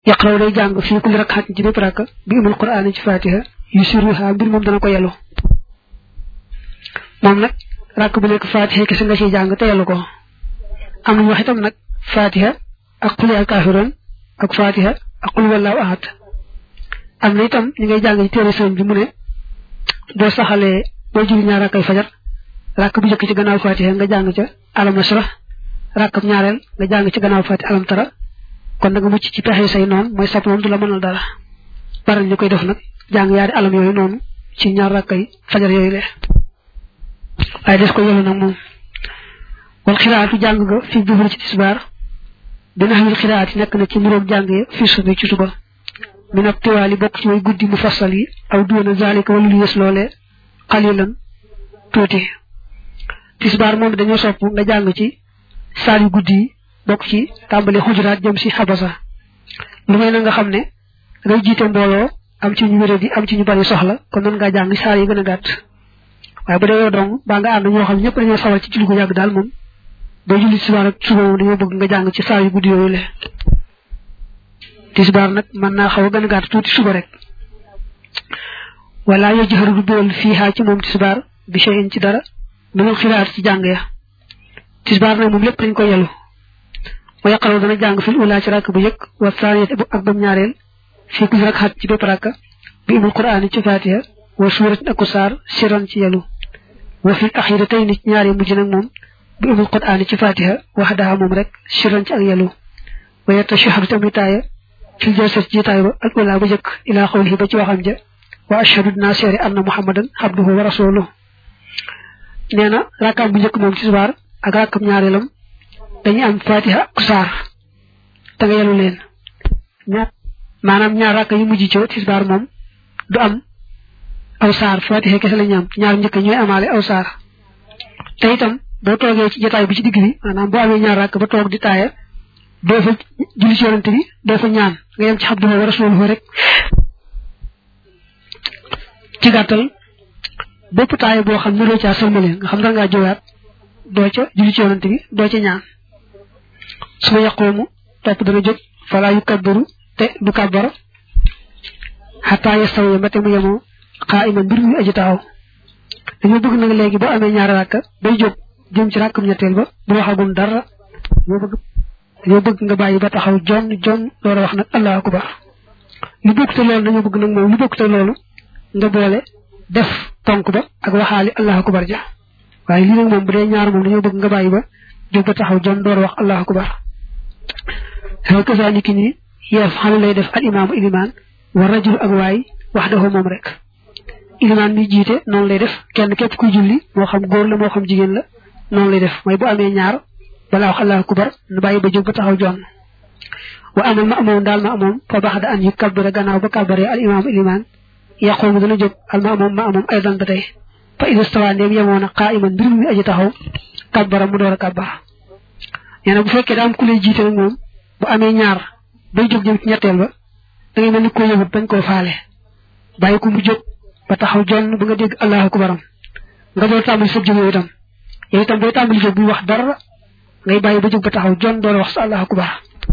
yaqraw day jàng fii kulli rakxaat ci bépp rakk bi umul quraan ci fatiha yu siruha mbir moom dana ko yelu moom nag rakk bu nekk fatiha kese nga ciy jàng te yelu ko am nañu wax itam nag fatiha ak xuli al kaafiroon ak fatiha ak xul wallaahu ahad am na itam ñi ngay jàng ci téere sëñ bi mu ne boo saxalee boo julli ñaar rakkay fajar rakk bu njëkk ci gannaaw fatiha nga jàng ca alam nasra rakk ñaareel nga jàng ci gannaaw fatiha alam tara kon da nga mucc ci pexe say noonu mooy sab moom du la mënal dara baral ñu koy def nag jàng yaari alam yooyu noonu ci ñaar rakkay fajar yooyu le waaye des ko yolu nag moom wal xiraatu jàng nga fi duhur ci tisbaar dina xamil xiraat yi nekk na ci muroog jàng ya fi subi ci suba mi nag tiwaali bokk ci way guddi mu fassal yi aw duwana zalika wala lu yës loole xalilan tuuti tisbaar moom dañoo sopp nga jàng ci saar yu guddi yi bokk ci tàmbali xujuraat jëm si xabasa lu may na nga xam ne ngay jiite mbooloo am ci ñu wéré di am ci ñu bari soxla kon mën ngaa jàng saar yi gën a gàtt waaye bu dee yow dong baa nga ànd ñoo xam ñëpp dañoo sawal ci julli gu yàgg daal moom boo julli tisbaar ak suba moom dañoo bëgg nga jàng ci saar yu guddi yooyu le tisbaar nag mën naa xaw a gën a gàtt tuuti suba rek wala yo jëxaru du bool fii xaa ci moom tisbaar bi cheyin ci dara minul xiraat ci jàng ya tisbaar nag moom lépp dañ ko yelu wa yaqaraw dana jàng fil ula ci rakk bu yëkk wa saaniyat ak bam ñaareel fii ku rak xat ci bépp rakka bi umul quraan ci fatiha wa suurat ak saar siran ci yelu wa fil axira tey ni ñaari mujj nag moom bi umul quraan ci fatiha waxdaha moom rek siran ci ak yelu wa yatashahadu tamitaaya fil jalsat jiitaay ba al ula ba jëkk ilaa xawlihi ba ci waxam ja wa ashhadu dinaa seere anna muhammadan abduhu wa rasuluhu nee na rakkaam bu njëkk moom tisbaar ak rakkam ñaareelam dañuy am fatiha ak saar te nga yelu leen ñaar maanaam ñaar rakk yu mujj ci tisbaar moom du am aw saar fatiha kese la ñu am ñaar njëkk ñooy amaale aw saar te itam boo toogee ci jotaay bi ci digg bi maanaam boo amee ñaar rakk ba toog di taaya doo fa julli ci yonante bi doo fa ñaan nga yem ci abduhu wa rasuluhu rek ci gàttal bépp taaya boo xam ne loo caa sëlmale nga xam da ngaa jowaat doo ca julli ci yonante bi doo ca ñaan su ma yaqoomu topp dana jóg falaa yu kabbaru te du kabbara xataa yastawiya mbate mu yemoo xaa iman mbir muy aji taxaw dañoo bëgg nag léegi boo amee ñaari rakka bay jóg jëm ci rakkam ñetteel ba bu waxagum dara dañoo bëgg dañoo bëgg nga bàyyi ba taxaw jon jon door a wax nag allahu akbar lu bokk te loolu dañoo bëgg nag moom lu bokk te loolu nga boole def tonk ba ak waxaali allahu akbar ja waaye lii nag moom bu dee ñaar moom dañoo bëgg nga bàyyi ba jóg ba taxaw jon door a wax allahu akbar xew kasaa ni ki nii yeef xam lay def al imaamu ilimaan wa rajul ak waay wax dafa moom rek ilimaan mi jiite noonu lay def kenn képp kuy julli moo xam góor la moo xam jigéen la noonu lay def mooy bu amee ñaar balaa wax allahu akbar na bàyyi ba jóg ba taxaw jon wa amal ma amoon daal ma amoon fa baax da an yu kabbara gannaaw ba kabbaree al imaamu ilimaan yaqoomu dana jóg al ma amoon ma amoon aydan ba tey fa ida stawa ndeem yemoon a qaa'iman mbir mi aji taxaw kabbara mu door a kabbar nee na bu fekkee daa am ku lay jiite nag moom bu amee ñaar bay jóg jëm ci ñetteel ba da ngay mel ni koo yëgut bañ koo faale bàyyi ko mu jóg ba taxaw jonn ba nga dégg allahu akbaram nga door tàmbali sa jóg yow itam yow itam booy tàmbali jóg buy wax dara ngay bàyyi ba jóg ba taxaw jonn door wax sa allahu akbar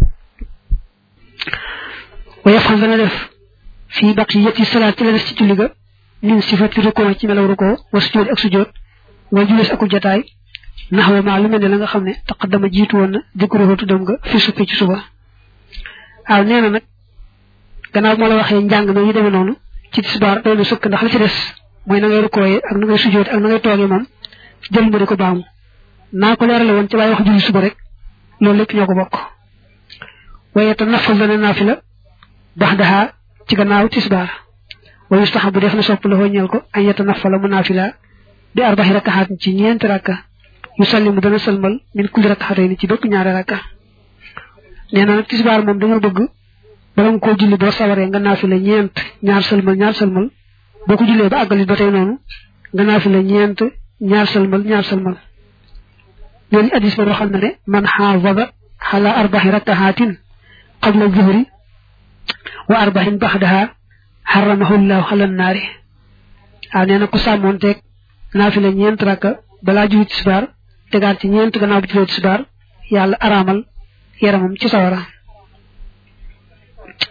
wa yafal dana def fii baqiyati salaat ci la des ci julli ga min sifati rukoo ci melaw rukoo wa sujjóot ak sujjóot wa julees akul jataay naxwa maa lu mel ne la nga xam ne taqaddama jiitu woon na dikruhu tuddam nga fi suppi ci suba waaw nee na nag gannaaw moo la waxee njàng na yu demee noonu ci tisbaar doy na sëkk ndax la ci des mooy na ngay rukkooyee ak na ngay sujjóot ak na ngay toogee moom jël ma di ko baamu naa ko leerale woon ci waaye wax julli suba rek loolu lépp ñoo ko bokk waaye te nafal dana naafila bax daxaa ci gannaaw tisbaar wa yustahabu def na sopp la ñeel ko an yeta nafala mu naafila bi arbaxi rakkaxaat ci ñeenti rakka yu sallimu dana sëlmal min kulli rakkaxatay ni ci bépp ñaari rakka nee na nag tisbaar moom dañoo bëgg bala nga koo julli boo sawaree nga naafila ñeent ñaar sëlmal ñaar sëlmal boo ko jullee ba àggali ba tey noonu nga naafila ñeent ñaar sëlmal ñaar sëlmal ñooñu addis ba waxal na ne man xaafada xala arbaxi rakkaxaatin qabla zuhri wa arbaxin baxdaha xaramahu llahu xala naari waaw nee na ku sàmmoonteeg naafila ñeent rakka balaa julli tisbaar tegaat ci ñeent gannaaw bu jullee tisbaar yàlla araamal yaramam ci sawara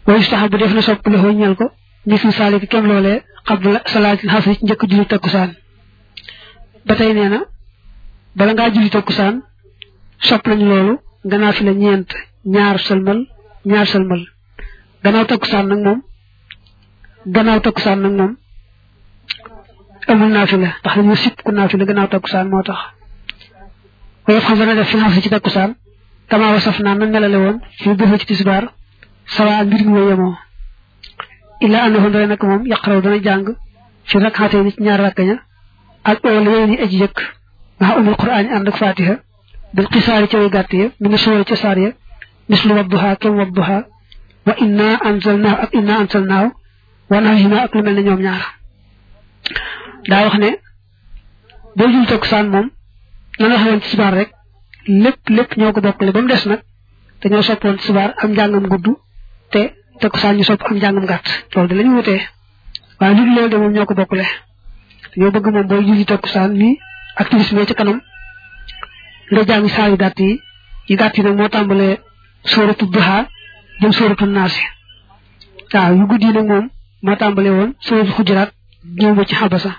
wa yustahabu def na sopp la ñal ko mislu saaliki kem loolee qabla salaatil xasri ci njëkk julli takkusaan ba tey nee na bala ngaa julli takkusaan sopp nañu loolu nga naafila ñeent ñaar sëlmal ñaar sëlmal gannaaw takkusaan nag moom gannaaw takkusaan nag moom amul naafila ndax dañu sip ku naafila gannaaw takkusaan moo tax woyof xam dana def fi xasri ci takkusaan kama wasaf naa na melale woon fii bëfa ci tisbaar sawa mbir mi wa yemoo illa annahu ndare nag moom yaqraw dana jàng fi rakxaatee ni ci ñaar rakkaña ak ool yooyu ni aji jëkk maa umul quraan yi ànd ak fatiha bil xisaari ca way gàtt ya mi ngi suwara ca saar ya mislu wadduha kem wadduha wa inna anzalnaahu ak inna anzalnaahu wa nahima ak lu mel ne ñoom ñaar daa wax ne boo jul takkusaan moom na nga xawoon ci sibaar rek lépp lépp ñoo ko bokkale ba mu des nag dañoo soppoon sibaar am njàngam gudd te takkusaan ñu sopp am njàngam gàtt loolu de lañu wutee waaye lu loolu de moom ñoo ko bokkale dañoo bëgg moom booy julli takkusaan nii ak timis mee ci kanam nga jàng saa yu gàtt yi yu gàtt yi nag moo tàmbalee sóoratu duha jëm sóoratu naasi waaw yu guddi yi nag moom moo tàmbalee woon sóoratu xujuraat ñëw ba ci xabasa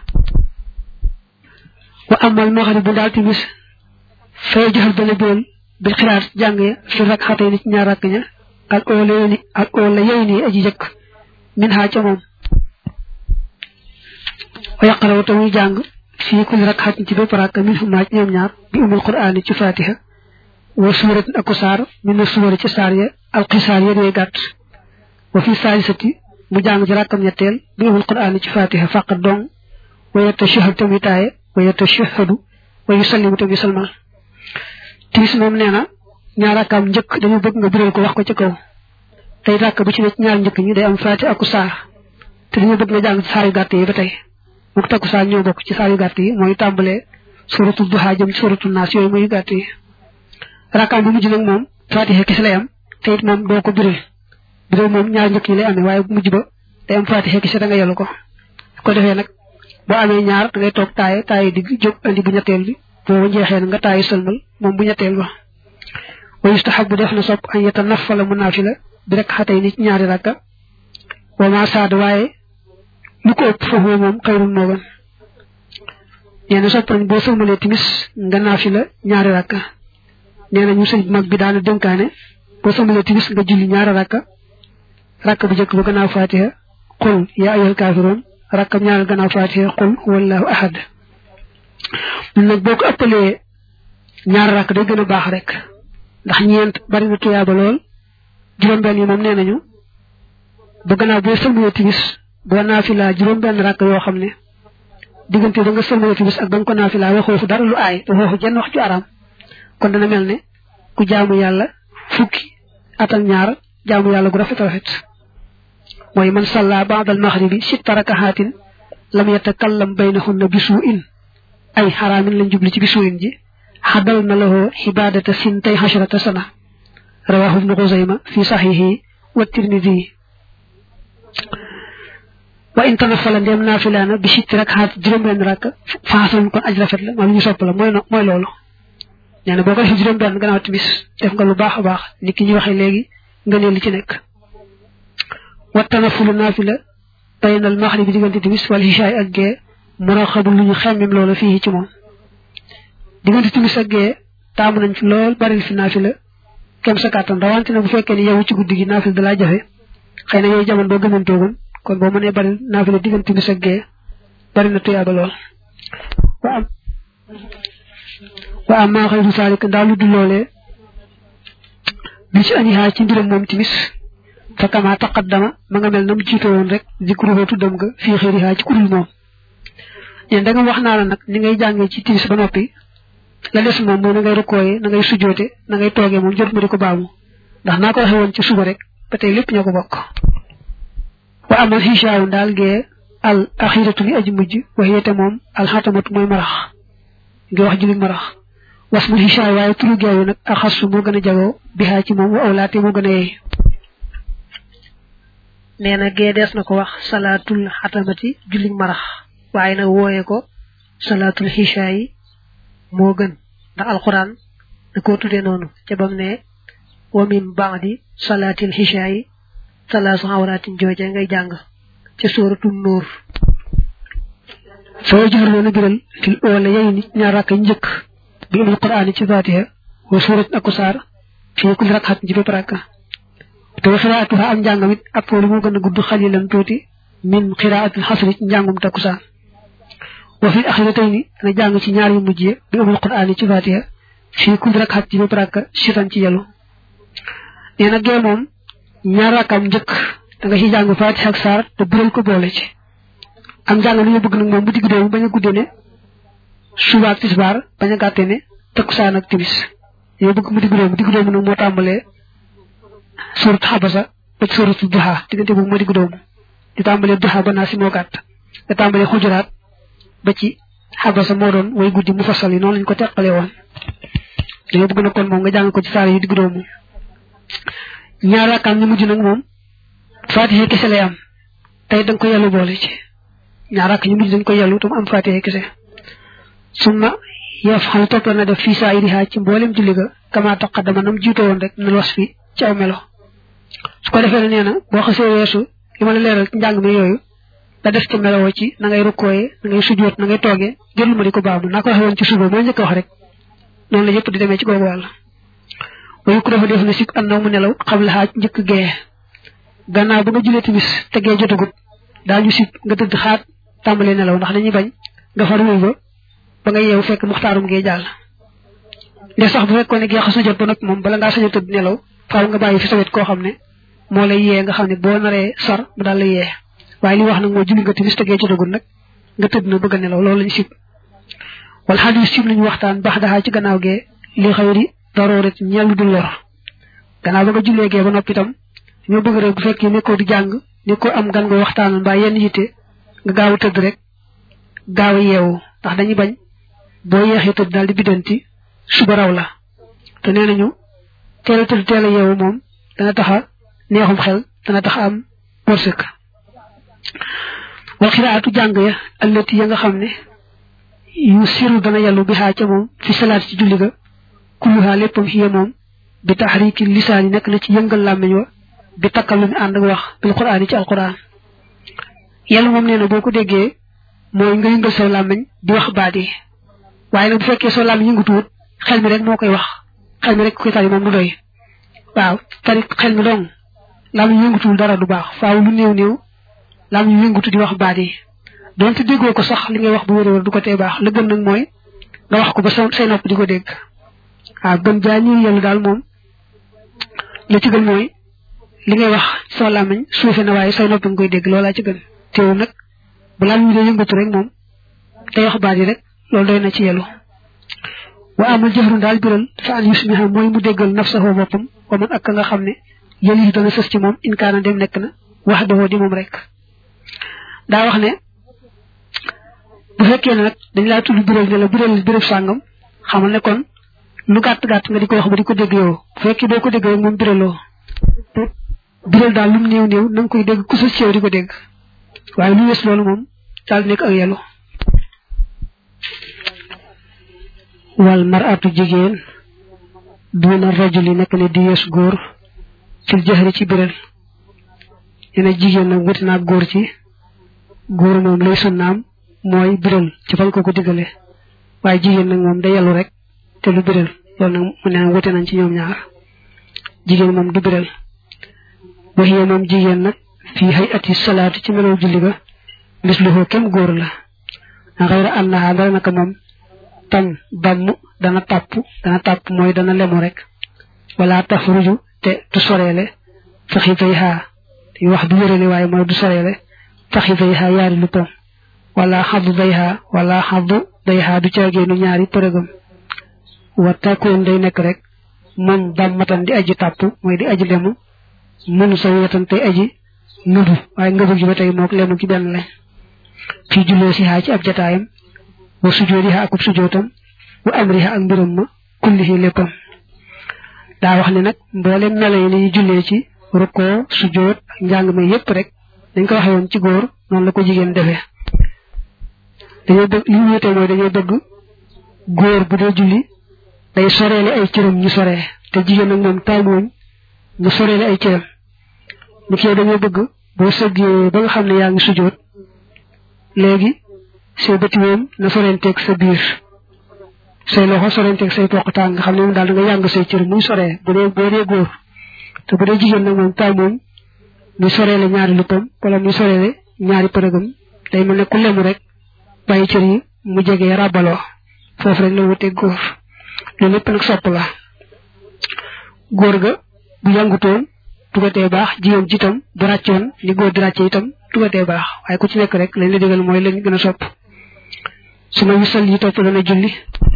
wa amal maxarib bu daal timis fay joxal dana béel bil xiraat jàngee fi rak xatee ni ci ñaar rakk ña ak oola yéy ni ak oola yéy ni aji jëkk min xaa ca moom wa yaqaraw te muy jàng fii kulli rak xatin ci bépp rakk min fu maaj ñoom ñaar bi umul quraan ci fatiha wa suuratin ak saar min na suwara ci saar ya alxisaar ya dee gàtt wa fi saalisati mu jàng ci rakkam ñetteel bi umul quraan ci fatiha faqat dong wa yatashahadu tamit taaye wa yatashahadu wa yusallimu tamit salmal tiis moom nee na ñaar rakkaam njëkk dañu bëgg nga biral ko wax ko ci kaw tey rakk bu ci ne ñaar njëkk ñi day am faati aku saar te dañu bëgg nga jàng ci saar yu gàtt yi ba tey mook takku saar ñoo bokk ci saar yu gàtt yi mooy tàmbalee suratu duha jëm ci suratu naas yooyu mooy yu gàtt yi rakkaam bu mujj nag moom faatiha kese lay am te it moom doo ko biral biral moom ñaar njëkk ñi lay amee waaye bu mujj ba day am faatiha kese da nga yellu ko ko defee nag boo amee ñaar da ngay toog taaye taaye digg jóg andi bu ñetteel bi booba jeexee nga taayi sëlmal moom bu ñetteel ba wa yustahabu def na sopp an yeta nafala mu naafila bi rek xatay ni ci ñaari rakka wa ma saad waaye lu ko ëpp foofu moom xayrul moo gën nee na sopp nañ boo sëlmalee timis nga naafila ñaari rakka nee na ñu sëñ mag bi daana dénkaane boo sëlmalee timis nga julli ñaari rakka rakka bu njëkk ba gannaaw fatiha qul yaa ayyuhal kaafiruun rakkam ñaareel gannaaw fatiha qul huwallahu ahad mun nag boo ko ëppalee ñaar rakk day gën a baax rek ndax ñeent bari na tuyaaba lool juróom-benn yi moom nee nañu ba gannaaw boo sëlmalee timis boo naafilaa juróom-benn rakk yoo xam ne diggante ba nga sëlmalee timis ak ba nga ko naafilaa waxoo fu dara lu aay waxoo fu jenn wax ju araam kon dana mel ne ku jaamu yàlla fukki at ak ñaar jaamu yàlla gu rafet rafet mooy man salla ba'dal maghribi sitta rakahaatin lam yatakallam baynahunna bisu'in ay xaraamin lañ jubli ci bisu'in ji xadal na lahu xibaadata sintay xasharata sana rawahu ibnu xusayma fi saxiixi wa tirmidi wa in tanafala ndem naafilaana bi sitti rek xaat juróom-benn rakk faasan kon aj rafet la moom ñu sopp la mooy mooy loolu nee na boo ko defee juróom-benn gannaaw timis def nga lu baax a baax nit ki ñu waxee léegi nga ne li ci nekk wa tanafulu naafila baynal maxribi diggante timis wal hishaay ak gee muraxabul lu ñu xemmem loolu fii ci moom diggante timis ak gee taamu nañ fi lool baril fi naafila kem sa kàttan rawante na bu fekkee ne yow ci guddi gi naafila dalaa jafe xëy na yooyu jamono boo gëmantoogun kon boo mënee baril naafila diggante timis ak gee bari na tuyaaba lool wa am wa am maa xëy du saalik ndaa lu du loolee bi ci anihaa ci mbiram moom timis fa kama taqaddama ma nga mel na mu jiitoo woon rek zikruhu tuddam nga fii xëyrihaa ci kurul moom ñeen da nga wax naa la nag ni ngay jàngee ci timis ba noppi la des moom mooy na ngay rukkooyee na ngay sujjoote na ngay toogee moom jot ma di ko baamu ndax naa ko waxee woon ci suba rek ba tey lépp ñoo ko bokk wa amal xishaawu daal gee al axiratu li aji mujj waxiyete moom alxatamatu mooy marax ngi wax julli marax was mu xishaaw waaye turu geewu nag axasu moo gën a jagoo bihaa ci moom wa awlaate moo gën a yeey nee na gee dees na ko wax salaatul xatamati julli marax waaye nag wooye ko salaatul xishaa yi moo gën ndax alquran da koo tuddee noonu ca bam ne wa min baadi salaatil xishaa yi salaasu awraatin jooje ngay jàng ca sóoratu nóor soo joxar loona biral fil oole yey ni ñaar rakk njëkk bi umul quraan ci fatiha wa suuratin ak saar fii kulli rakxat ci bépp rakka te wa xiraatuha am njàngam it ak foolu moo gën a gudd xalilan tuuti min xiraatil xasri ci njàngum takkusaan wa fi axiratayni dana jàng ci ñaar yu mujj bi umul quraan ci fatiha fii kulli rakxat ci bépp rakka sitan ci yelu nee na gee moom ñaar rakkam njëkk da nga ci jàng fatiha ak saar te biral ko boole ci am jàng lu ñu bëgg nag moom bu digg doomu bañ a guddee ne suba ak tisbaar bañ a gàtte ne takkusaan ak timis yow bëgg mu digg doomu digg doomu nag moo tàmbalee surat xabasa ba ci surat duha diggante boobu moo digg doomu di tàmbalee duha ba naa si moo gàtt nga tàmbalee xujuraat ba ci xabasa moo doon way guddi mu fasal yi noonu lañ ko teqalee woon dañoo bëgg na kon moom nga jàng ko ci saar yi digg doomu ñaar rakkaam ñu mujj nag moom fatiha kese lay am tey da nga ko yellu boole ci ñaar rakk ñu mujj dañ ko yellu tam am fatiha kese summa yaf xam topp na def fii saa iriha ci mboolem julli ga kama taqaddama nam jiito woon rek na los fi ci aw melo su ko defee ne nee na boo xasee weesu li ma la leeral ci njàng mi yooyu da def ci melowoo ci na ngay rukkooyee na ngay sujjoot na ngay toogee jërlu ma di ko baamu naa ko waxee woon ci suba moo njëkk wax rek noonu la yëpp di demee ci googu wàll wayu ko dafa def na sik annaw mu nelaw xam la xaaj njëkk gee gannaaw ba nga julee timis te gee jotagut daañu sik nga tëdd xaat tàmbalee nelaw ndax dañuy bañ nga far wuy ba ba nga yeewu fekk muxtaarum gee jàll nde sax bu fekkoon ne gee xas na jot ba nag moom bala ngaa sañ a tëdd nelaw faaw nga bàyyi fi sa wet koo xam ne moo lay yee nga xam ne boo naree sar mu daal lay yee waaye li wax nag moo julli nga timis te gee jotagut nag nga tëdd na bëgg a nelaw loolu lañu sib wala xadis sib nañu waxtaan baax daxaa ci gannaaw gee li xëyri darooret ñellu du lor gannaaw ba nga jullee gee ba noppi itam ñoo bëgg rek bu fekkee nekkoo di jàng nekkoo am gan nga waxtaan mbaa yenn yitte nga gaaw a tëdd rek gaaw a yeewu ndax dañuy bañ boo yeexee tëdd daal di biddanti suba raw la te nee nañu teel a tëdd teel a yeewu moom dana tax a neexum xel dana tax a am wërsëg wal xiraatu jàng ya allati ya nga xam ne yu siru dana yàllu bi xaa ca moom fi salaat ci julli ga kulluha léppam xiya moom bi taxriki lisaan yi nekk na ci yëngal làmmiñ wa bi takkal lu mi ànd ak wax bil quraan yi ci alquran yàlla moom nee na boo ko déggee mooy nga yëngal saw làmmiñ di wax baat yi waaye nag bu fekkee saw làmmiñ yëngutuwut xel mi rek moo koy wax xel mi rek koy tari moom du doy waaw tari xel mi dong làmmiñ yëngutuwul dara du baax faaw lu néew néew làmmiñ yëngutu di wax baat yi donte déggoo ko sax li ngay wax bu wér-wér du ko tee baax la gën nag mooy nga wax ko ba say nopp di ko dégg waaw gën jaa ñuy yellu daal moom la ci gën mooy li ngay wax soo làmmiñ suufe na waaye say nopp nga koy dégg loolaa ci gën teewul nag bu làmmiñ dee yëngatu rek moom tey wax baat yi rek loolu doy na ci yellu wa amal jëfru daal biral fa an yusmiha mooy mu déggal nafsahu boppam wa man ak nga xam ne yëli yi dana sës ci moom inkaana dem nekk na wax dawoo di moom rek daa wax ne bu fekkee ne nag dañ laa tudd biral ne la biral biral sàngam xamal ne kon lu gàtt gàtt nga di ko wax ba di ko dégg yow bu fekkee doo ko dégg rek moom biraloo biral daal lu mu néew néew na nga koy dégg ku sës ci yow di ko dégg waaye lu wees loolu moom daal nekk ak yellu wal maratu jigéen duna rajuli nekk ne di yees góor fil jahri ci biral yene jigéen nag wuti naa góor ci góor moom lay sunnaam mooy biral ci fañ ko ko diggale waaye jigéen nag moom day yellu rek te lu biral loolu nag mu ne wute nañ ci ñoom ñaar jigéen moom du biral waxiye moom jigéen nag fii hay ati salaatu ci melow julli ga misluhu kem góor la xayra annaha dara naka moom tam damm dana tàpp dana tàpp mooy dana lemu rek wala tafruju te du soreele faxitay xaa yu wax du wérale waaye mooy du soreele faxitay xaa yaari luppam wala xaddu day xaa wala xaddu day xaa du caageenu ñaari përëgam wa takkoon day nekk rek moom dammatan di aji tàpp mooy di aji lemu mënu sa wetan tey aji nudu waaye ngëbu gi ba tey mook lemu ci benn lañ fii jullee si xaa ci ab jataayam wa sujoodi xaa akub sujootam wa amri xaa ak mbiram ma kullihi léppam daa wax ne nag mboolem melo yi ni jullee ci rukkoo sujoot ak njàng ma yépp rek dañ ko waxee woon ci góor noonu la ko jigéen defee dañoo bëgg li ñu wéetee mooy dañoo bëgg góor bu dee julli day soreele ay cëram ñu soree te jigéen nag moom taamuwuñ mu soreele ay cëram ni ki yow dañoo bëgg boo sëggee ba nga xam ne yaa ngi sujjoot léegi say bëti moom na sorenteeg sa biir say loxo sorenteeg say poqtaan nga xam ne moom daal da nga yàng say cër muy soree bu dee boo dee góor te bu dee jigéen nag moom taay moom muy soreele ñaari luppam wala muy soreele ñaari përëgam day mel ne ku lemu rek bàyyi cër yi mu jege ràbbaloo foofu rek la wuteeg góor loolu lépp nag sopp la góor ga bu yàngutoon dugatee baax jigéen ji itam bu ràccoon ni góor di ràcce itam dugatee baax waaye ku ci nekk rek lañ la digal mooy lañ gën a sopp su ma wisal yi topp dana julli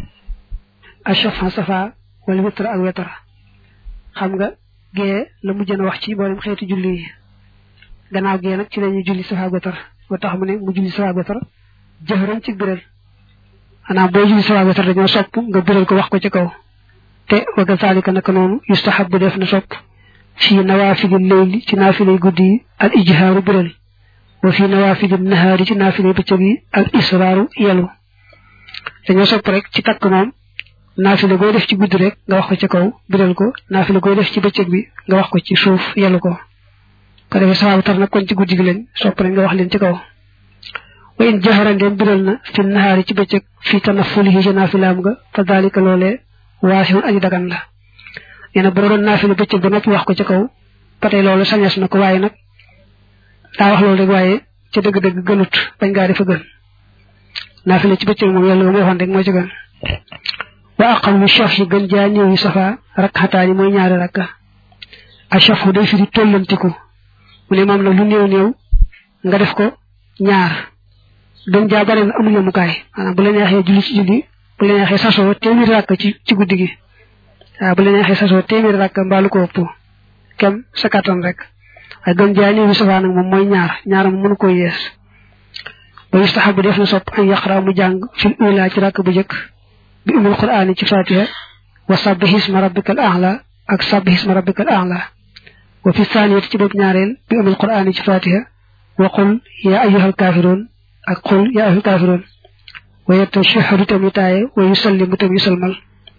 achafa safa wala witr ak wetar xam nga gee la mujjën a wax ci mboolem xeeti julli yi gannaaw gee nag ci lañuy julli safa wetar moo tax mu ne mu julli safa wetar jëxëram ci biral xanaa boo julli safa wetar dañoo sopp nga biral ko wax ko ci kaw te wa kazalika naka noonu yustahabu def na sopp fii nawaafili leyli ci naafilay guddi yi al ijhaaru biral wa fii nawaafili nahaari ci naafilay bëccëg yi al israaru yelu dañoo sopp rek ci takk moom naafila goo def ci guddi rek nga wax ko ci kaw biral ko naafila goo def ci bëccëg bi nga wax ko ci suuf yelu ko ko defee saxaabu tar nag kon ci guddi gi leen sopp rek nga wax leen ci kaw wa in jaharan leen biral na fi nahaari ci bëccëg fi tanafulihi ci naafilaam nga fa dalika loolee waasihun aji dagan la nee na boo doon naafila bëccëg ba noppi wax ko ci kaw ba tey loolu sañes na ko waaye nag daa wax loolu rek waaye ca dëgg-dëgg gënut bañ ngaa defa gën naafila ci bëccëg moom yàlla ba mu waxoon rek moo ci gën wa aqallu shafhi gën jaa néew yi safa rakxataani mooy ñaari rakka a shafhu day firi tollantiku mu ne moom la lu néew néew nga def ko ñaar gën jaa bare na amul yemukaay maanaam bu la neexee julli ci julli bu la neexee sasoo téeméeri rakka ci ci guddi gi waaw bu la neexee sasoo téeméeri rakka mbaalu ko ëpp kem sa kattan rek waaye gën jaa néew yi safa nag moom mooy ñaar ñaar mu mënu koy yees wa yustahabu def na sopp an yaqra mu jàng fil ula ci rakk bu jëkk bi umul qur'ani ci fatiha wa sabbih isma rabbikal a'la ak sabbih isma rabbikal a'la wa fi thaniyati ci bopp ñaareel bi umul qur'ani ci fatiha wa qul ya ayyuhal kafirun ak qul ya ayyuhal kafirun wa yatashahhadu tam taaye wa yusallimu tam yusalmal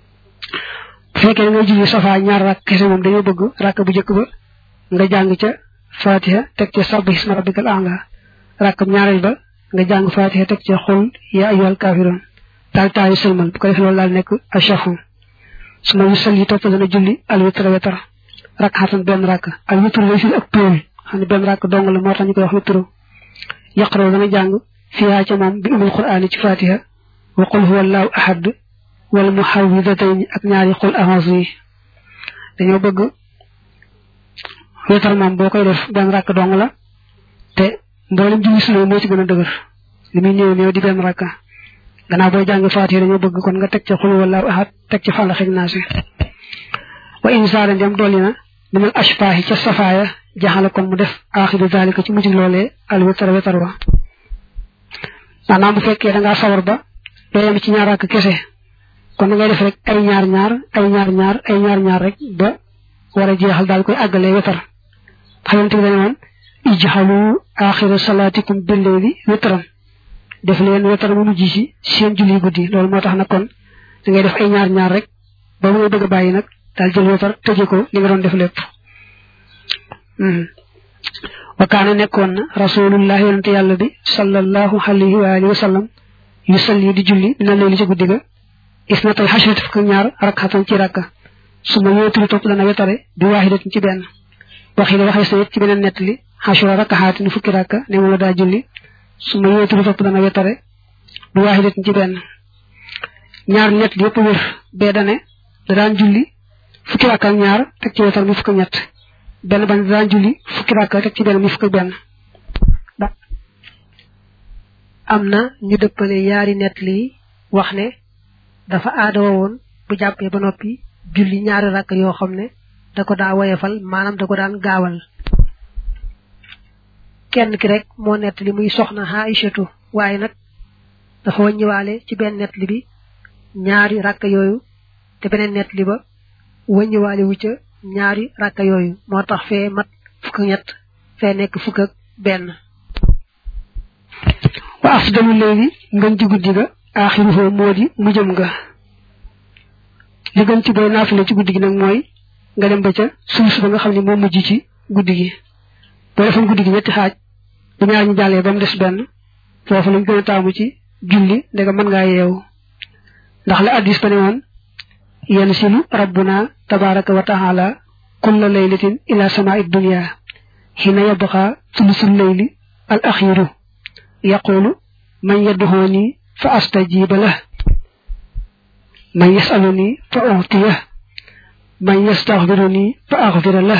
bu fekkee nga julli safa ñaar rakk kese moom dañoo bëgg rakk bu jëkk ba nga jàng ca fatiha teg ca sabbih isma rabbikal a'la rakkam ñaareel ba nga jàng fatiha teg ca qul ya ayyuhal kafirun daal taayu sëlmal bu ko defee loolu daal nekk achafu su ma yusal yi topp dana julli al witra wetar rak xatan benn rakk al witru lay firi ak tóol xam ne benn rakk dong la moo tax ñu koy wax witru yaqraw dana jàng fiyaa ca moom bi umul qur'aani ci fatiha wa qul huwa allahu ahad wal muhawwidatayn ak ñaari qul a'uuzu yi dañoo bëgg wetar moom boo koy def benn rakk dong la te mboolem julli sunu moo ci gën a dëgër li muy néew néew di benn rakka gannaaw booy jàng faatiha dañoo bëgg kon nga teg ca xul wallaahu ahad teg ca fàlla xeg naasi wa insaara ndem dolli na minal ashfaahi ca safaaya jaxala kon mu def aaxiru zalika ci mujj loolee al wetar wetar wa maanaam bu fekkee da ngaa sawar ba doo yem ci ñaar ak kese kon da ngay def rek ay ñaar ñaar ay ñaar ñaar ay ñaar ñaar rek ba war a jeexal daal koy àggalee wetar xamante bi dañu woon ijxalu aaxiru salaatikum billeyli wetran def leen wetar mu mujj ci seen julli guddi loolu moo tax nag kon da ngay def ay ñaar ñaar rek ba mu ngay bëgg a bàyyi nag daal jël wetar tëje ko li nga doon def lépp wa kaana nekkoon na rasulullah yonente yàlla bi sallallahu alayhi wa alihi wa sallam yu salli di julli dina leeli ci guddi ga isnatal xashrati fukk ñaar rakxatan ci rakka su ma yootul topp dana wetare bi waaxidatin ci benn waxi la waxee sa it ci beneen nettali xashura rakkaxaatin fukki rakka ne moom la daa julli su ma yootul topp dana wetare bi waaxidatin ci benn ñaar ñett yëpp wér bee dane da daan julli fukki rakka ak ñaar teg ci wetar mi fukk ñett benn ban da daan julli fukki rakka teg ci benn mi fukk benn am na ñu dëppale yaari nett li wax ne dafa aadawa woon bu jàppee ba noppi julli ñaari rakk yoo xam ne da ko daa woyefal maanaam da ko daan gaawal kenn ki rek moo nett li muy soxna Aïchatu waaye nag dafa wàññiwaale ci benn nett li bi ñaari rakk yooyu te beneen nett li ba wàññiwaale wu ca ñaari rakk yooyu moo tax fee mat fukk ak ñett fee nekk fukk ak benn wa afdalu léegi ngën ci guddi ga aaxiruhu moo di mujjëm nga li gën ci booy naafile ci guddi gi nag mooy nga dem ba ca suuf ba nga xam ne moo mujj ci guddi gi boo defoon guddi gi ñetti xaaj bu ñaar ñu jàllee ba mu des benn foofu lañ gën a taamu ci julli ndega mën ngaa yeewu ndax la addis ba ne woon yansilu rabbuna tabaraka wa taala kulla laylatin ila samaa'i dunya hina yabqa thulusul layli al akhiru yaqulu man yad'uni fa astajiba lah man yasaluni fa u'tiyah man yastaghfiruni fa aghfir lah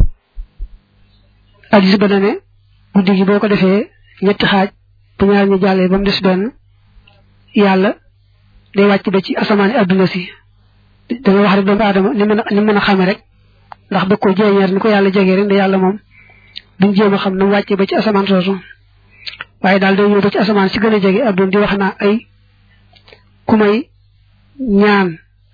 addis ba ne guddi gi boo ko defee ñetti xaaj bu ñaar ñu jàllee ba mu des benn yàlla day wàcc ba ci asamaani adduna si danga wax rek doomu aadama ni mën a ni mën a xame rek ndax bëgg ko jeeñeer ni ko yàlla jegee rek nda yàlla moom duñ jéem a xam na mu wàccee ba ci asamaan soosu waaye daal day ñëw ba ci asamaan si gën a jege adduna di wax naa ay ku may ñaan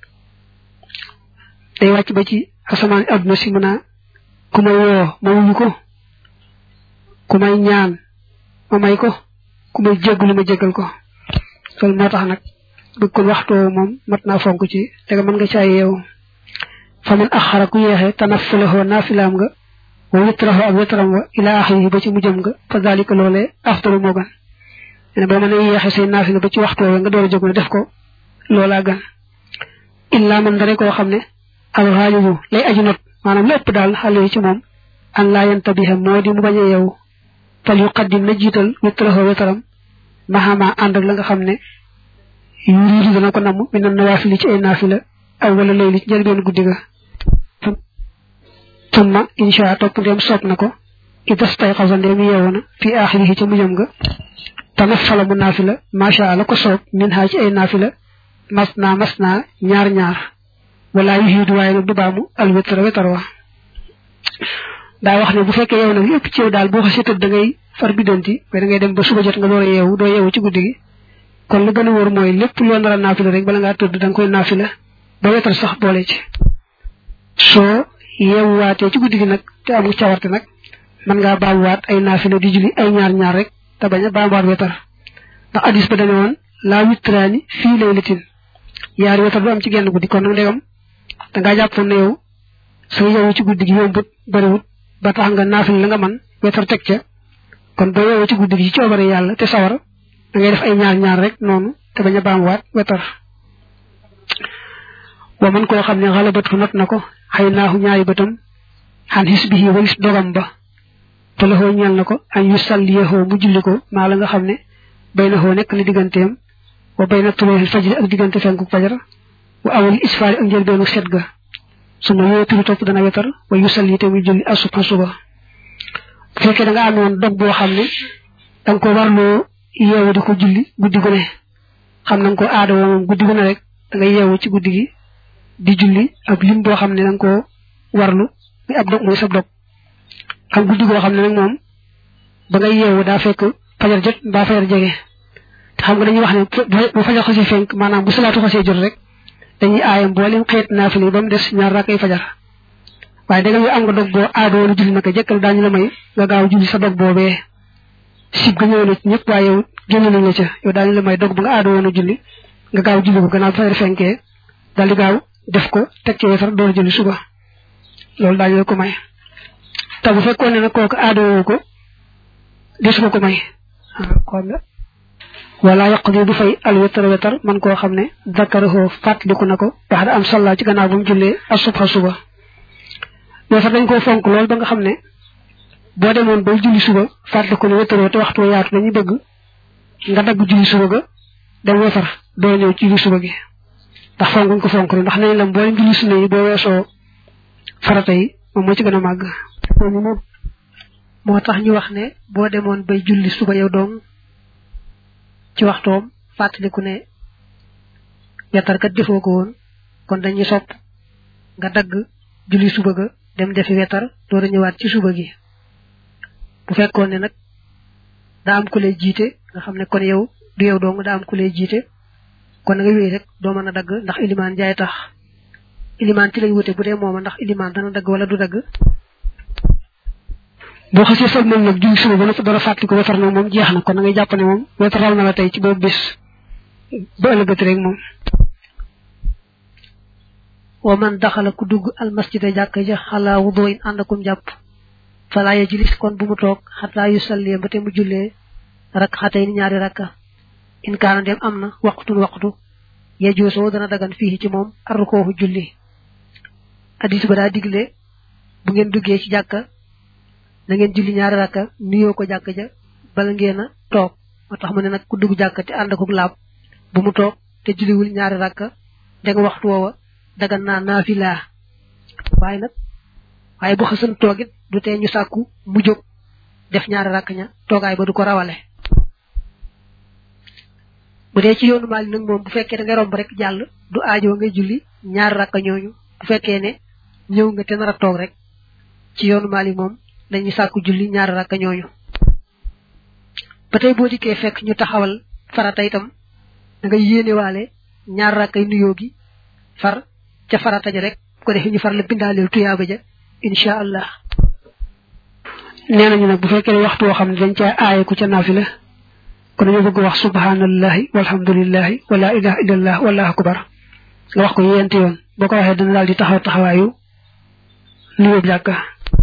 day wàcc ba ci asamaan adduna si mën a ku may woo ma wuyu ko ku may ñaan ma may ko ku may jéggalu ma jéggal ko loolu moo tax nag bëgg kon waxtu moom mat naa fonk ci te mën nga caa yeewu fa man axara ku yeexe tanaffulahu naafilaam nga wa witrahu ak witram wa ila axirihi ba ci mujjam nga fa dalika loolee aftaru moo gan ne ba mën a yeexe say naafila ba ci waxtu nga door a jóg ne def ko loolaa gan illa man dare koo xam ne alxaalibu lay aju not maanaam lépp daal xale yi ci moom an laa yantabiha moo di mu bañ a yeewu fal yuqaddim na jiital witrahu witram maxama ànd ak la nga xam ne yuriidu dana ko namm mi nan nawaafili ci ay naafila aw wala layli ci njëlbeen guddi ga tumma insha topp ndem soob na ko idas tay xasa ndem yeewu na fi aaxirihi ca mujjam ga tanafala mu naafila macha allah ko soob min haa ci ay naafila mas naa mas naa ñaar ñaar wala yuhiidu waaye nag du baamu al witra wetar wa daa wax ne bu fekkee yow nag lépp ci yow daal boo xasee tëdd da ngay far biddanti mais da ngay dem ba suba jot nga door a yeewu doo yeewu ci guddi gi kon lu gën a wóor mooy lépp loo nar a naafila rek bala ngaa tëdd da nga koy naafila ba wetar sax boole ci soo yeewuwaatee ci guddi gi nag te amul cawarte nag mën ngaa baamuwaat ay naafila di julli ay ñaar ñaar rek te bañ a baamuwaat wetar ndax addis ba dañu woon laa witraani fii laylatin yaari wetar du am ci genn guddi kon nag ndegam da ngaa jàppoon ne yow sa yeewu ci guddi gi yombut bariwut ba tax nga naafila la nga man wetar teg ca kon boo yeewoo ci guddi gi ci coobare yàlla te sawar da ngay def ay ñaar ñaar rek noonu te bañ a baamuwaat wetar wa man koo xam ne xalabatu not na ko xëy naaxu ñaari bëtam xan xis bi walis dogam ba te laxoo ñeel na ko añ yu salliyexoo mu julli ko maa la nga xam ne bay na xoo nekk li digganteem wa bay na tulooxil fajri ak diggante fenku fajar wa awal isfaari ak njëlbeenu set ga su ma yooyu turu topp dana wetar wa yu salli te muy julli asuba suba bu fekkee da nga amoon dog boo xam ne da nga ko warloo yeewu di ko julli guddi gu ne xam na nga ko aada woo moom guddi gu ne rek da nga yeewu ci guddi gi di julli ak lim boo xam ne da nga ko warlu muy ab dog muy sab dog am guddi goo xam ne nag moom ba ngay yeewu daa fekk fajar jot mbaa fajar jege te xam nga dañuy wax ne bu fajar xasee fenk maanaam bu salaatu xasee jot rek dañuy aaye mboolem xeet naafile ba mu des ñaar rakkay fajar waaye da nga am nga dog boo aada woon julli naka jëkkal daañu la may nga gaaw julli sa dog boobee sib ga ñëw na ci ñëpp waaye yow génn nañ la ca yow daañu la may dog bu nga aada woon a julli nga gaaw julli ko gannaaw fajar fenkee daal di gaaw def ko teg ci wetar door julli suba loolu daañu la ko may te bu fekkoon ne nag kooku aada woo ko desu ko ko may kon wala yaqdi du fay al wetar wetar man koo xam ne dakaraho fàttaliku na ko wax da am salla ci gannaaw bu mu jullee asubha suba wetar dañ koo fonk lool ba nga xam ne boo demoon bay julli suba fàttaliku ne wetaroo te waxtu yaatu dañuy bëgg nga dagg julli suba ga dem wetar doo ñëw ci julli suba gi ndax fonkuñ ko fonk ndax nañ la mboolem julli sunna yi boo weesoo farata yi moom moo ci gën a màgg moo tax ñu wax ne boo demoon bay julli suba yow doom ci waxtoom fàttaliku ne wetarkat defoo ko woon kon dañuy sopp nga dagg julli suba ga dem defi wetar door a ñëwaat ci suba gi bu fekkoon ne nag daa am ku lay jiite nga xam ne kon yow du yow dong daa am ku lay jiite kon nga wéy rek doo mën a dagg ndax ilimaan jaay tax ilimaan ci lañ wute bu dee mooma ndax ilimaan dana dagg wala du dagg boo xasee sol moom nag julli suba ba noppi dara fàttali ko wetar nag moom jeex na kon da ngay jàpp ne moom wetar raw na la tey ci boobu bis ba ëllëgati rek moom wa man daxala ku dugg almasjida jàkk ja xalaa wudoo in ànd akum jàpp fala yajlis kon bu mu toog xataa yu sallee ba te mu jullee rak xatay ni ñaari rakka in kaana dem am na waqtun waqtu yejoosoo dana dagan fii ci moom arrukoofu julli addis ba daa digle bu ngeen duggee ci jàkka na ngeen julli ñaari rakka nuyoo ko jàkka ja bala ngeen a toog moo tax mu ne nag ku dugg jàkka te ànd akuk laab bu mu toog te julliwul ñaari rakka da nga waxtu woowa dagan naa naafila waaye nag waaye bu xasan toogit du tee ñu sàkku mu jóg def ñaari rakk ña toogaay ba du ko rawale bu dee ci yoonu maali nag moom bu fekkee da ngay romb rek jàll du aajoo ngay julli ñaari rakk ñooñu bu fekkee ne ñëw nga te nar a toog rek ci yoonu maali moom dañuy sàkku julli ñaari rakk ñooñu ba tey boo dikkee fekk ñu taxawal farata itam da nga yéenewaale ñaar rakkay nuyoo gi far ca farata ja rek bu ko defee ñu far la bindaaleel tuyaaba ja incha allah nee nañu nag bu fekkee ne waxtu woo xam ne dañ caa aaye ku ca naafila kon dañoo bëgg wax subhanallahi walhamdulillahi wala ilaha illallah wallahu akbar nga wax ko yéenti yoon boo ko waxee dana daal di taxaw taxawaayu nuyoo jàkka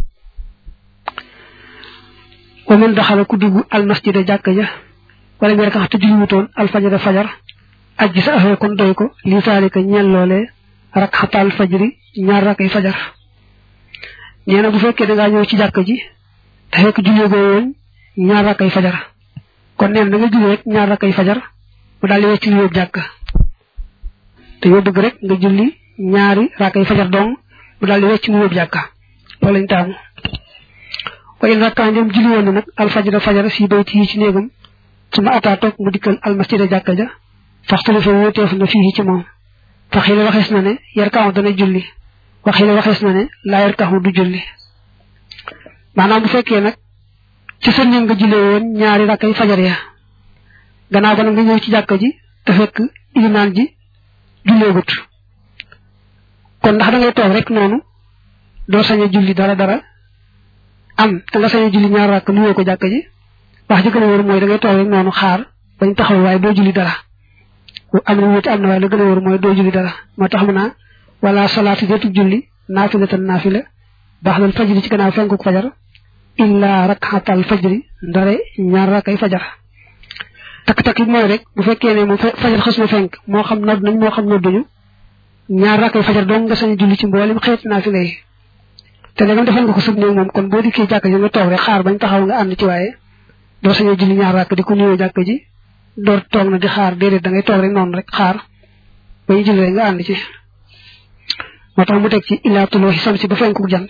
wa man daxala ku dugg almasjida jàkka ja wala nga rek te julliwutoon alfajara fajar ajji sa afee kon doy ko li saalika ñeel loolee rak xataal fajri ñaar rakay fajar nee na bu fekkee da ngaa ñëw ci jàkka ji te fekk jullee goo woon ñaar rakay fajar kon neen da nga julli rek ñaar rakay fajar mu daal di wecc nuyoo jàkka te yoo bëgg rek nga julli ñaari rakay fajar dong mu daal di wecc nuyoo jàkka loolu lañ taamu wa in rakkaan dem julli woon na nag alfajara fajar si bayti yi ci néegam su ma ataa toog mu dikkal almasjida jàkka ja faxtali fa wóoteef na fii ci moom fa xile waxees na ne yar kaamu dana julli wa xile waxees na ne laa yar kaamu du julli maanaam bu fekkee nag ci sa néeg nga jullee woon ñaari rakkay fajar ya gannaaw ba nag nga ñëw ci jàkka ji te fekk ilimaan ji julleegut kon ndax da ngay toog rek noonu doo sañ a julli dara dara am te nga sañ a julli ñaar rakk nuyoo ko jàkka ji wax ji gën a wóor mooy da ngay toog rek noonu xaar bañ taxawal waaye doo julli dara am na wuute am na waaye la gën a wóor mooy doo julli dara moo tax mu naa wala salaatu deetu julli naafilatan naafila baax dal fajri ci gannaaw fenkuk fajar illa rakxatal fajri ndare ñaar rakkay fajar takk-takk bi mooy rek bu fekkee ne moom fajar xas na fenk moo xam nodd nañ moo xam nodduñu ñaar rakkay fajar dong nga sañ julli ci mboolem xeet naafila yi te da nga defal nga ko sëb néeg moom kon boo dikkee jàkk ji nga toog rek xaar bañ taxaw nga ànd ci waaye doo sañoo julli ñaar rakk di ko nuyoo jàkk ji door toog na di xaar déedéet da ngay toog rek noonu rek xaar ba ñu julli rek nga ànd ci moo tax mu teg ci illaa tuloo xisam si ba fenku jant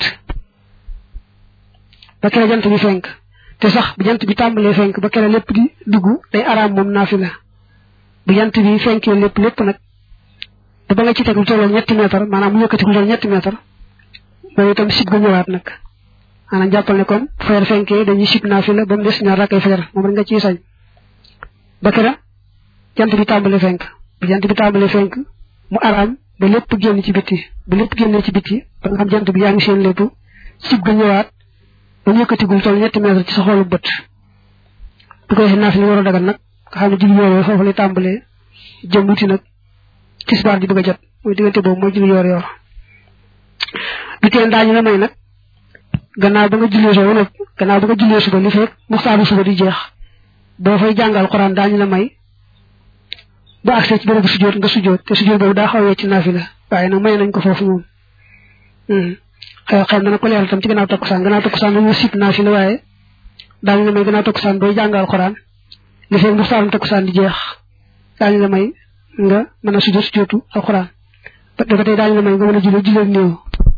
ba kere jant bi fenk te sax bu jant bi tàmbalee fenk ba kere lépp di dugg day araam moom naafila bu jant bi fenkee lépp lépp nag ba ba nga ci teg lu tolloo ñetti mètre maanaam mu yëkkati lu tolloo ñetti mètre loolu itam sib ga ñëwaat nag maanaam jàppal ne kon fajar fenkee dañuy sib naafila ba mu des ñaar rakkay fajar moom rek nga ciy sañ ba kera jant bi tàmbalee fenk bu jant bi tàmbalee fenk mu araam ba lépp génn ci bitti ba lépp génnee ci bitti ba nga xam jant bi yaa ngi seen lépp sib ga ñëwaat ba mu yëkkatigul toll ñetti mètre ci sa xoolu bët bu ko defee naafila war a dagal nag nga xam ne julli yoor foofu lay tàmbalee jëm wuti nag tisbaar ji bëgg a jot mooy diggante boobu mooy julli yoor yoor du teen daañu la may nag gannaaw ba nga jullee soo nag gannaaw ba nga jullee suba li fekk muxtaaru suba di jeex boo fay jàngal xuraan daañu la may ba accès ci bërëbu sujjóot nga sujjóot te sujjóot boobu daa xawee ci naafila waaye nag may nañ ko foofu moom xew xew na ko leeral tam ci gannaaw takkusaan gannaaw takkusaan dañu sib naafila waaye daañu la may gannaaw takkusaan booy jàngal xuraan li fekk muxtaarum takkusaan di jeex daañu la may nga mën a sujjóot sujjóotu alxuraan ba dafa tey daañu la may nga mën a jullee julleeg néew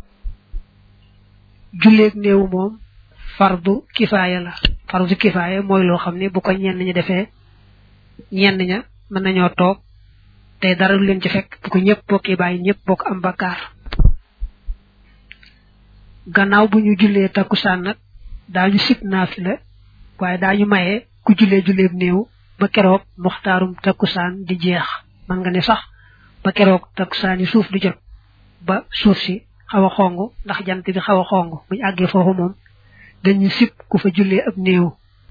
julleeg néew moom fardu kifaaya la fardu kifaaya mooy loo xam ne bu ko ñenn ñi defee ñenn ña mën nañoo toog te dara du leen ci fekk bu ko ñëpp bokki bàyyi ñëpp bokk am bakkaar gannaaw bu ñu jullee takkusaan nag daañu sib naafila waaye daañu maye ku jullee julleeb néew ba keroog muxtaarum takkusaan di jeex man nga ne sax ba keroog takkusaan yi suuf di jot ba suuf si xaw a xong ndax jant bi xaw a xong buñu àggee foofu moom dañu sib ku fa jullee ab néew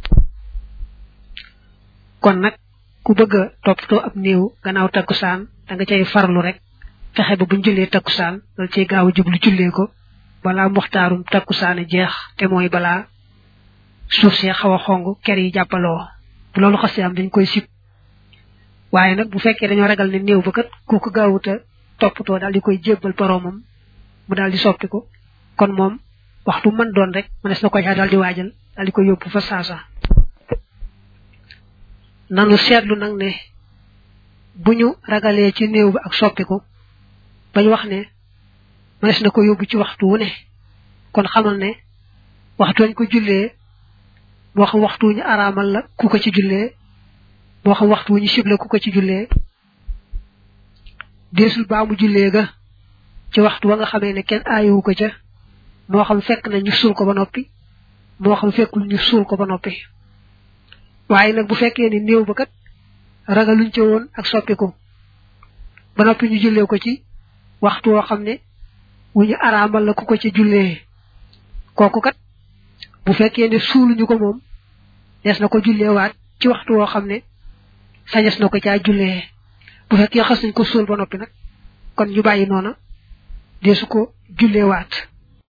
kon nag ku bëgg a toppatoo ab néew gannaaw takkusaan da nga cay farlu rek fexe ba buñ jullee takkusaan dal cay gaaw a jublu jullee ko balaa muxtaarum takkusaane jeex te mooy balaa suuf see xaw a xong ker yi jàppaloo bu loolu xasee am dañ koy sib waaye nag bu fekkee dañoo ragal ne néew ba kat kooku gaawuta toppatoo daal di koy jébbal boroomam mu daal di soppiku kon moom waxtu mën doon rek mënees na ko caa daal di waajal daal di koy yóbbu fa saasa nanu seetlu nag ne bu ñu ragalee ci néew bi ak soppiku bañ wax ne mënees na ko yóbbu ci waxtu wu ne kon xamal ne waxtu wañ ko jullee moo xam waxtu wu ñu araamal la ku ko ci jullee moo xam waxtu wu ñu sible ku ko ci jullee deesul baa mu jullee ga ci waxtu wa nga xamee ne kenn aayowu ko ca moo xam fekk na ñu suul ko ba noppi moo xam fekkul ñu suul ko ba noppi waaye nag bu fekkee ni néew ba kat ragaluñ ca woon ak soppiku ba noppi ñu jullee ko ci waxtu woo xam ne wu ñu araamal la ku ko ci jullee kooku kat bu fekkee ne suuluñu ko moom des na ko julleewaat ci waxtu woo xam ne sañes na ko caa jullee bu fekkee xas nañ ko suul ba noppi nag kon ñu bàyyi noona deesu ko julleewaat